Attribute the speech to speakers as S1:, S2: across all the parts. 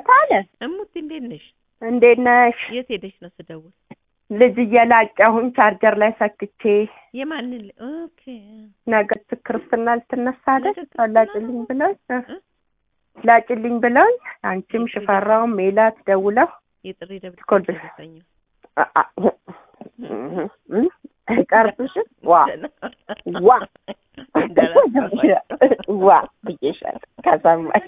S1: እታለ
S2: እሙት እንዴት ነሽ?
S1: እንዴት ነሽ?
S2: የት ሄደሽ ነው ስደውል?
S1: ልጅ እየላጨሁኝ ቻርጀር ላይ ሰክቼ
S2: የማንን? ኦኬ
S1: ነገ ክርስትና ልትነሳ አይደል?
S2: ነገ ክርስትና
S1: ላጭልኝ
S2: ነው?
S1: ብለውኝ እ
S2: እ?
S1: ላጭልኝ ብለውኝ አንቺም ሽፈራውም ሜላት ደውለው
S2: የጥሪ ደብዳቤ
S1: ኮልድ
S2: ደረሰኝ።
S1: አ- አ- እ- እ- አይቀርብሽም ዋ ዋ ዋ ብዬሻለሁ። ከሰማሽ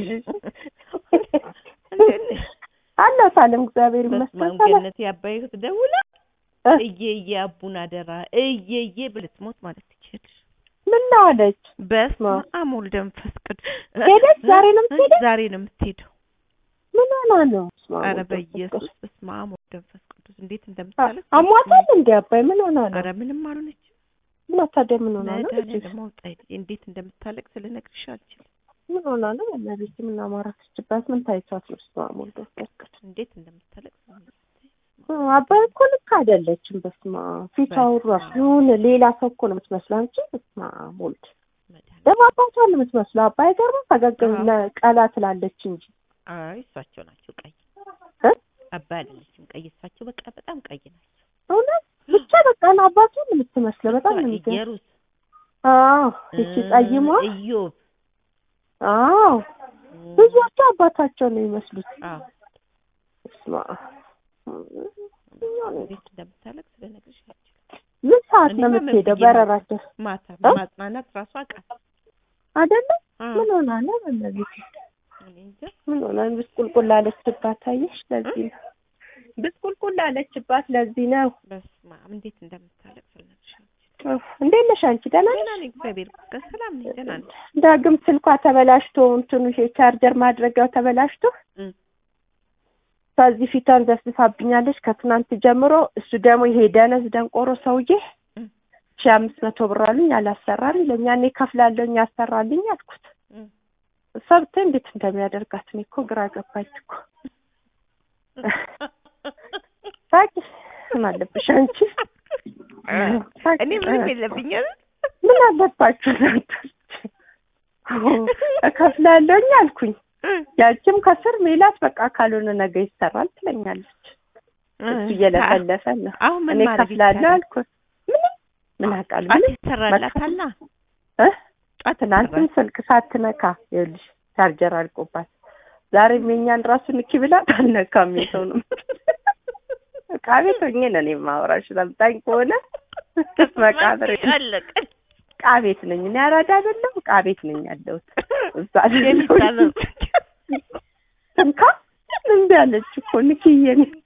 S2: እንዴት ነሽ?
S1: አለሁ ሳለም እግዚአብሔር
S2: በስመ
S1: ይመስገን
S2: አብ
S1: ሰላም
S2: ገነት ያባይሁት ደውላ
S1: እ?
S2: እየየ አቡን አደራ እየየ ብልትሞት ማለት ትችላለሽ።
S1: ምን ነው አለች?
S2: በስመ
S1: ማ-
S2: አብ ወልደ መንፈስ ቅዱስ
S1: ሄደች? ዛሬ ነው የምትሄደው?
S2: ዛሬ ነው የምትሄደው።
S1: ምን ሆና ነው?
S2: አረ በኢየሱስ በስመ አብ ወልደ መንፈስ ቅዱስ እንዴት እንደምታለቅስ
S1: አሟታል እንዴ አባይ ምን ሆና ነው?
S2: አረ ምንም አልሆነች።
S1: ምን ታዲያ ምን ሆና ነው?
S2: መድኃኒዓለም አውጣኝ እንዴት እንደምታለቅስ ልነግርሽ አልችልም።
S1: ምን ሆና ነው? በእናትሽ ምን አማራችበት? ምን ታይቷት ነው? ስማ ሞልዶ ፈቅድ
S2: እንዴት እንደምታለቅስ
S1: አባይ እኮ ልክ አይደለችም። በስማ ፊቷ ራሱ የሆነ ሌላ ሰው እኮ ነው የምትመስለው አንቺ። በስማ ሞልድ
S2: መድኃኒዓለም
S1: ደግሞ አባቷን ነው የምትመስለው። አባይ ገርማ ፈገግ
S2: አዎ።
S1: ለቀላ ትላለች እንጂ
S2: አይ እሳቸው ናቸው ቀይ
S1: እ?
S2: አባይ አይደለችም ቀይ እሳቸው በቃ በጣም ቀይ ናቸው።
S1: እውነት ብቻ በቃ ነው አባቷን ነው የምትመስለው። በጣም ነው የሚገርም።
S2: ኢየሩስ
S1: አዎ እቺ ጠይሟ
S2: ኢዮብ
S1: አዎ ብዙዎቹ አባታቸው ነው የሚመስሉት።
S2: አዎ
S1: ስማ
S2: እንዴት እንደምታለቅስ ልነግርሽ አልችልም።
S1: ምን ሰዓት ነው
S2: እኔማ
S1: የምትሄደው?
S2: መብዬ
S1: በረራቸው
S2: ማታ
S1: እ?
S2: ማጽናናት ራሱ አውቃት
S1: አይደለም?
S2: አዎ
S1: ምን ሆና ነው? በእናትሽ
S2: እኔ እንጃ
S1: ምን ሆና ነው? ብስቁልቁል አለችባት። አየሽ፣ ለዚህ ነው ብስቁልቁል አለችባት። ለዚህ ነው።
S2: በስመ አብ እንዴት እንደምታለቅስ ልነግርሽ አልችልም።
S1: ኡፍ፣ እንዴት ነሽ አንቺ? ደህና
S2: ደህና
S1: ነሽ?
S2: ነኝ እግዚአብሔር ይመስገን ሰላም ነኝ ደህና ነኝ።
S1: ዳግም ስልኳ ተበላሽቶ እንትኑ ይሄ ቻርጀር ማድረጊያው ተበላሽቶ
S2: እ።
S1: ከዚህ ፊቷን ዘፍዝፋብኛለች ከትናንት ጀምሮ። እሱ ደግሞ ይሄ ደነዝ ደንቆሮ ሰውዬ
S2: እ።
S1: ሺህ አምስት መቶ ብር አሉኝ አላሰራም ይለኛ። እኔ ከፍላለሁኝ ያሰራልኝ አልኩት።
S2: እ።
S1: እሷ ብታይ እንዴት እንደሚያደርጋት እኔ እኮ ግራ ገባኝ እኮ። ሳቂ ምን አለብሽ አንቺ? ሳቂ።
S2: እኔ ምንም የለብኝ አይደል?
S1: ምን አለባችሁ እናንተ? እከፍላለሁኝ አልኩኝ። ያችም ከስር ሜላት በቃ ካልሆነ ነገ ይሰራል ትለኛለች። እሱ እየለፈለፈ ነው።
S2: አሁን ምን
S1: እኔ
S2: ማድረግ
S1: ከፍላለሁ
S2: ይቻላል?
S1: አልኩት። ምንም ምን አውቃለሁ
S2: ጧት
S1: ምንም
S2: ይሰራላታልና
S1: እ?
S2: ጧት
S1: ትናንትም
S2: ይሰራል።
S1: ስልክ ሳትነካ ይኸውልሽ ቻርጀር አልቆባት ዛሬም የኛን ራሱ ንኪ ብላት አልነካም። የሰው ነው ዕቃ ቤት ሆኜ ነው እኔ የማወራሽ። ሰምታኝ ከሆነ መቃብር
S2: አለቀ።
S1: ዕቃ ቤት ነኝ እኔ አራዳ አይደለም ዕቃ ቤት ነኝ ያለሁት እዛ
S2: የሚታለው
S1: እንካ እምቢ አለች እኮ ንኪዬ ነው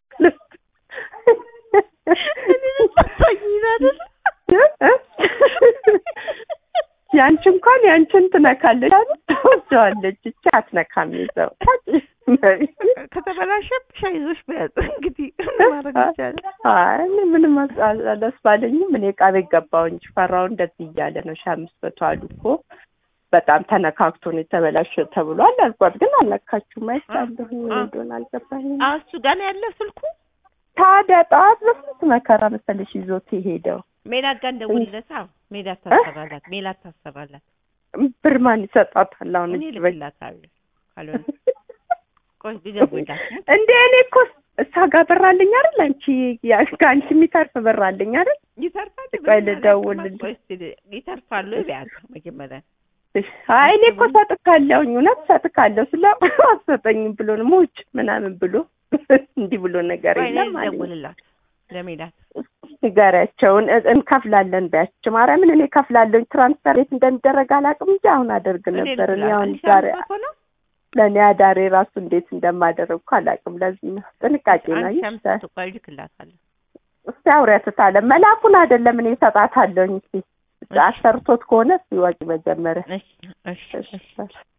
S1: ያንቺ እንኳን ያንቺን ትነካለች አይደል? ትወስደዋለች። እቺ አትነካም። ይዘው
S2: ከተበላሸብሽ አይዞሽ በያዝ እንግዲህ ማድረግ ይቻላል።
S1: አይ እኔ ምንም ደስ ባለኝም እኔ ዕቃ ቤት ገባሁ እንጂ ፈራው እንደዚህ እያለ ነው ሺህ አምስት መቶ አሉ እኮ በጣም ተነካክቶ ነው የተበላሸ ተብሏል አልኳት። ግን አልነካችሁም። አይቻለሁ ምን
S2: አ-
S1: እንደሆነ አልገባኝም።
S2: አዎ እሱ ጋር ነው ያለው ስልኩ።
S1: ታዲያ ጠዋት በስንት መከራ መሰለሽ ይዞት የሄደው
S2: ሜላት ጋር እንደውልለት። አዎ ሜላት ታሰራላት፣ ሜላት ታሰራላት።
S1: ብር ማን ይሰጣታል? አሁን
S2: እኔ
S1: እጅ በእጅ
S2: ልክላታለሁ ካልሆነ ቆይ ልደውልላት።
S1: እንደ እኔ እኮ እሷ ጋር ብር አለኝ አይደል? አንቺ ያ- ከአንቺ የሚተርፍ ብር አለኝ አይደል?
S2: ይተርፋል።
S1: ቆይ ልደውልልህ።
S2: ቆይ እስኪ ይተርፋሉ ቢያት መጀመሪያ
S1: አይ እኔ እኮ ሰጥካለሁኝ እውነት ሰጥካለሁ ስለ አሰጠኝም ብሎ ነው ሙጭ ምናምን ብሎ እንዲህ ብሎ ነገር
S2: ቆይ እኔ
S1: የለም አለኝ።
S2: ልደውልላት ለሜላት
S1: ንገሪያቸውን እ- እንከፍላለን ቢያቸው ማርያምን እኔ ከፍላለሁኝ ትራንስፈር ቤት እንደሚደረግ አላውቅም እንጂ አሁን አደርግ ነበር። እኔ አሁን ዛሬ ለእኔ አዳሬ ራሱ እንዴት እንደማደረግ እኮ አላውቅም። ለዚህ ነው ጥንቃቄ ነው።
S2: አንድ
S1: ይህ
S2: ሸምስ ቆይ ልክላታለሁ።
S1: እስቲ አውሪያት ታለ መላኩን አይደለም እኔ እሰጣታለሁኝ። እስቲ አሰርቶት ከሆነ እስቲ ወቂ መጀመሪያ
S2: እሺ እሺ እሺ
S1: እሺ